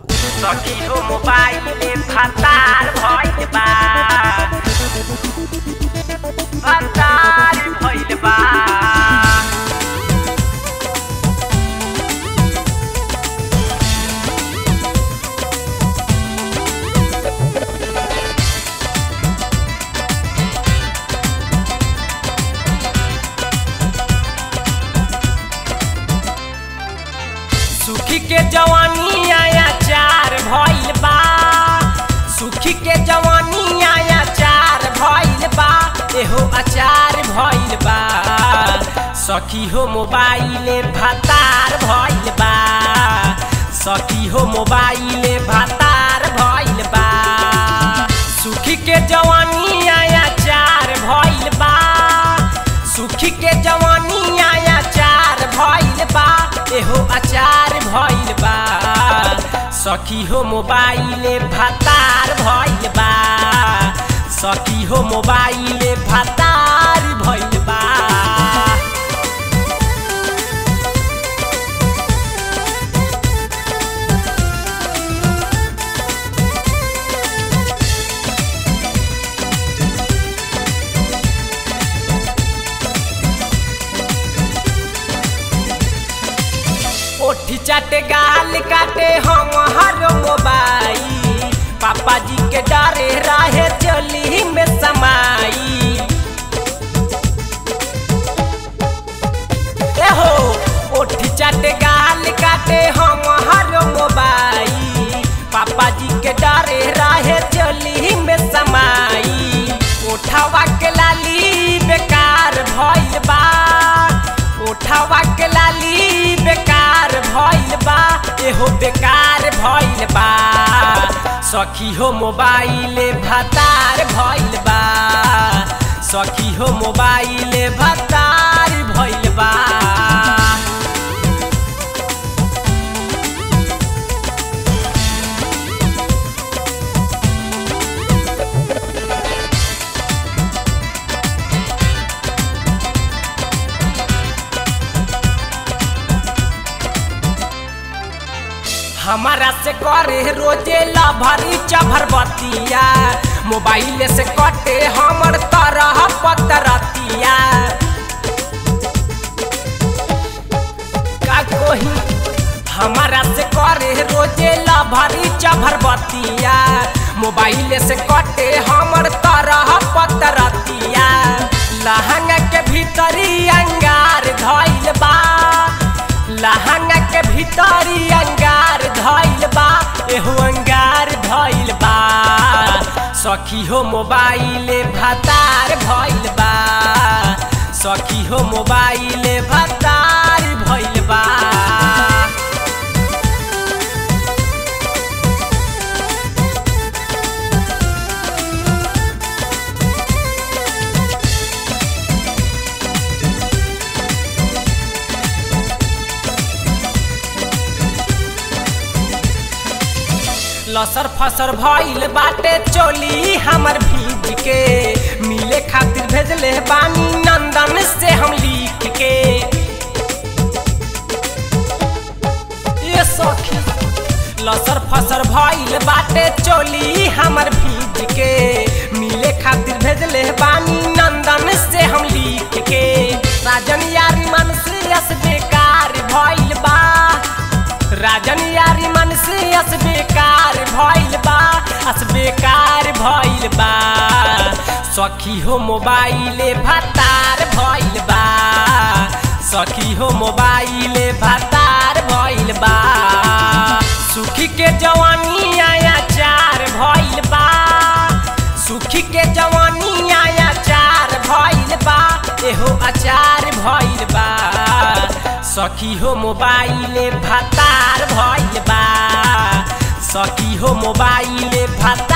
सखी हो मोबाइले फतार भइल बा फतार भइल बा सुखी के जवानी आया चार भइल बा सुखी के जवानी आया चार भइल बा एहो अचार भइल बा सखी हो मोबाइले भतार भइल बा सखी हो मोबाइले भतार भइल बा सुखी के जवानी आया चार भइल बा सुखी के जवानी आया चार भइल बा एहो अचार भइल बा सखी हो मोबाइले भतार भइल बा सखी हो मोबाइले भतार भइल बा ओठी चाटे गाल काटे हम हर मोबाइल पापा जी के डरे रहे चली में समाई एहो ओठी चाटे गाल काटे हम हर मोबाइल पापा जी के डरे रहे चली में समाई ओठावा के लाली बेकार भइल बा ओठावा के लाली बेकार भइल बा एहो बेकार भइल बा सखी हो मोबाइले भतार भइल बा सखी हो मोबाइले भतार भइल बा हमारा से करे रोजे लभरी चभर बतिया मोबाइल से कटे हमर तरह पतरतिया का कोही हमारा से करे रोजे लभरी चभर बतिया मोबाइल से कटे हमर तरह पतरतिया लहंगा के भीतरी अंगार धइल बा लहंगा के भीतरी अंगार धइल बा एहो अंगार धइल बा सखी हो मोबाइले भतार भइल बा सखी हो मोबाइले भतार भइल बा लसर फसर भइल बाटे चोली हमर भीज के मिले खातिर भेजले बानी नंदन से हम लिख के ये सखी लसर फसर भइल बाटे चोली हमर भीज के मिले खातिर भेजले बानी नंदन से हम लिख के राजन यारी मन से अस बेकार भइल बा राजन यारी मन से अस बेकार भइल बा अस बेकार भइल बा सखी हो मोबाइले भतार भइल बा सखी हो मोबाइले भतार भइल बा सुखी के जवानी आया चार भइल बा सुखी के जवानी आया चार भइल बा एहो अचार भइल बा सखी हो मोबाइले भतार भइल बा सखी हो मोबाइले भतार